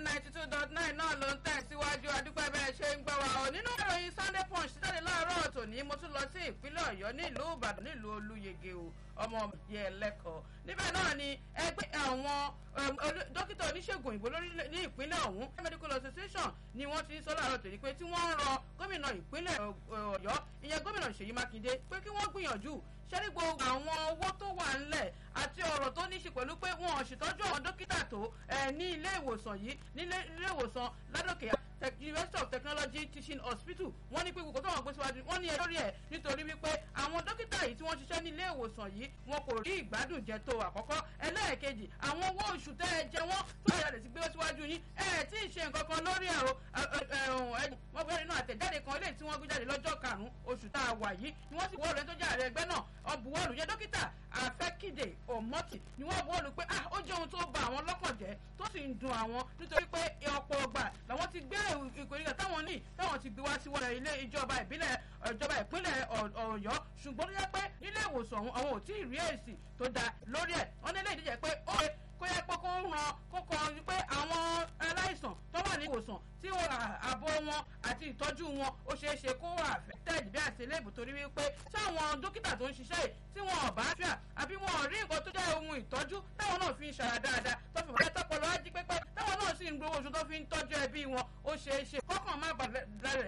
ninety two dot nine náà ló ń tẹ̀síwájú adúpẹ́ bẹ́ẹ̀ ṣe ń gbọ́ wa ọ̀ nínú ìròyìn sunday punch títàdé láàárọ̀ tòní mo tún lọ sí ìpínlẹ̀ ọ̀yọ́ nílùú ìbàdàn nílùú olúyege o ọmọ yẹ lẹ́kọ̀ọ́ níbẹ̀ náà ni ẹgbẹ́ àwọn dókítà oníṣègùn òyìnbó ní ìpínlẹ̀ ọ̀hún medical association ni wọ́n ti ń sọ láàárọ̀ tòní pé tí wọ́n ń rọ gómìnà ìpínlẹ̀ ọ̀yọ́ ìyẹn gómìnà ṣèyí mákindé pé kí wọ́n gbìyànjú ṣẹ́rí gbogbo àwọn owó tó wà ńlẹ̀ àti ọ̀rọ̀ tó ní í ṣe pẹ̀lú pé wọn ò ṣètọ́jú àwọn dókítà tó ní ilé ìwòsàn yìí ní ilé ìwòsàn ládòkè university of technology teaching hospital wọ́n ní pé gbogbo tó wọ́n gbé síwájú wọ́n ní ẹjọ́ rí ẹ̀ nítorí wípé àwọn dókítà yìí tí wọ́n ṣiṣẹ́ ní ilé ìwòsàn yìí wọn kò rí ìgbádùn jẹ tó àkọ́kọ́ ẹlẹ́ẹ̀kejì àwọn owó oṣù tẹ́ ẹ jẹ wọ́n tó àyà rẹ̀ ti gbé síwájú yín ẹ tí ì ṣe nǹkan kan lórí ẹ̀rọ wọ́n fẹ́ẹ́ nínú àtẹ̀jáde kan eléyìí tí wọ́n gbé jáde lọ́jọ́ karùn-ún oṣù tá a wà yìí ni wọ́n sì wọ́ọ̀lù ẹni tó jẹ́ ààrẹ ẹgbẹ́ náà ọ̀bùwọ́ọ̀lù yẹ dókítà àfẹ́kìdè ọ̀mọ́tì ni wọ́n buwọ́lù pé ah ó jẹ́ ohun tó ba àwọn lọ́kàn jẹ́ tó sì ń dun àwọn nítorí pé ọ̀pọ̀ ọgbà làwọn ti gbé ìkórìíra táwọn ní táwọn ti gbé wá sí wọlé ilé ìjọba ìbílẹ̀ ìjọba ìpínlẹ̀ ọ̀yọ́ ṣùgbọ́n tó yẹ pé nílé ìwòsàn ọ̀hún àwọn ò tí ì rí èsì tó dáa lórí ẹ̀ wọ́n ní ilé ìdíje pé ó yẹ kó yẹ pé kó ń ran kó kọ pé àwọn aláìsàn tó wà ní ìwòsàn tí ààbò wọn àti ìtọ́jú wọn ó ṣeé ṣe kó wà affected bí àtìlẹ́bù torí wípé táwọn dókítà tó ń ṣiṣẹ́ yìí tí wọn ò bá fíà àbí wọn ò rí nǹkan tó jẹ́ ohun ìtọ́jú táwọn náà fi ń ṣara dáadáa tó fi wọ́n tọ́pọ̀lọ́ á jí pépé táwọn náà sì ń gbowó oṣù tó fi ń tọ́jú ẹbí wọn ó ṣeé ṣe kọ́kàn má bàa